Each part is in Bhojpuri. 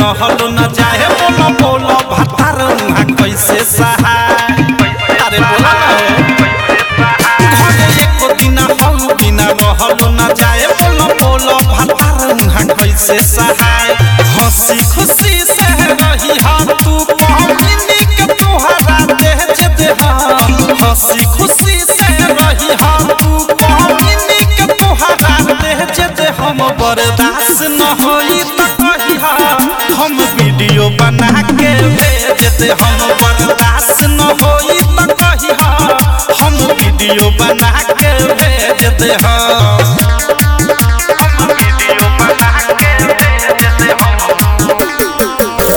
रहल न जाए बोलो बोलो भातार उहाँ कैसे सहाय अरे बोला ना हो घरे एको दिन हम बिना रहल न जाए बोलो बोलो भातार उहाँ कैसे सहाय हंसी खुशी से रही हम तू कहनी के तोहरा देह जे देह हंसी खुशी से रही हम तू कहनी के तोहरा देह जे देह हम बर्दाश्त न होई त कही हम वीडियो बना के भेज दे हम बर्दाश्त न होई त कही हम वीडियो बना के भेज दे हम वीडियो बना के भेज दे हम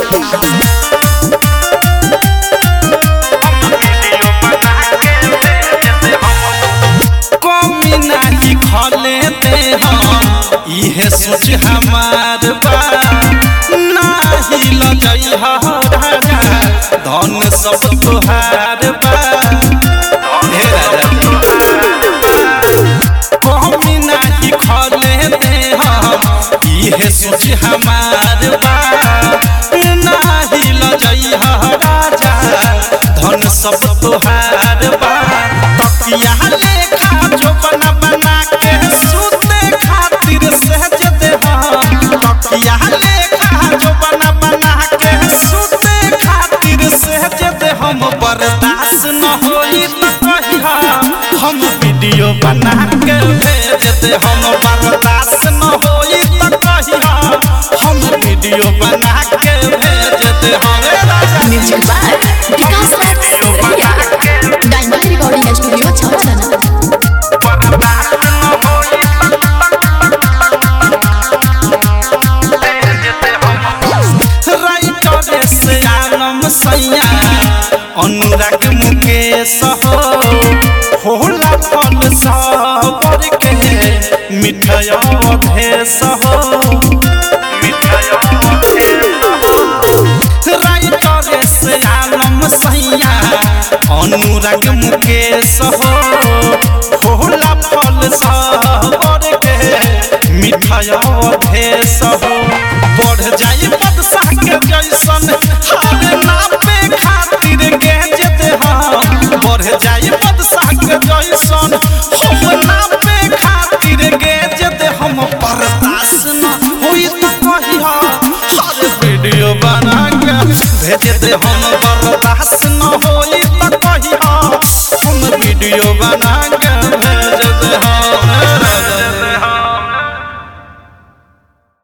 कमी नाही खले दे हम इहे सोच हमार बा नाही लजई राजा धन सब तोहार बा हे राजा कमी नाही खले दे हम इहे सोच हमार बा नाही लजई राजा धन सब तोहार बा तकिया लेखा जो बना बना के सूते खातिर सहज दे हम तकिया लेखा जो बना बना के सूते खातिर सहज दे हम बर्दाश्त न होई त कही हम वीडियो बना के भेज दे हम बर्दाश्त न होई त कही हम वीडियो बना के भेज दे हम ए राजा music by Vikas Raj Scindia diamond recording studio छावना राइटर से आलम सैया अनुराग मुकेश हो होला फल सबर के मिठाय भेष हो राइटर से आलम सैया अनुराग मुकेश हो होला फल सबर के मिठाय भेष हो बढ़ जाई बदशाह के जैसन हारे नापे खातिर गेज दे हम बढ़ जाई बदशाह के जैसन हम नापे खातिर गेज दे हम बर्दाश्त न होई त कही हर वीडियो बना के भेज दे हम बर्दाश्त न होई त कही हम वीडियो बना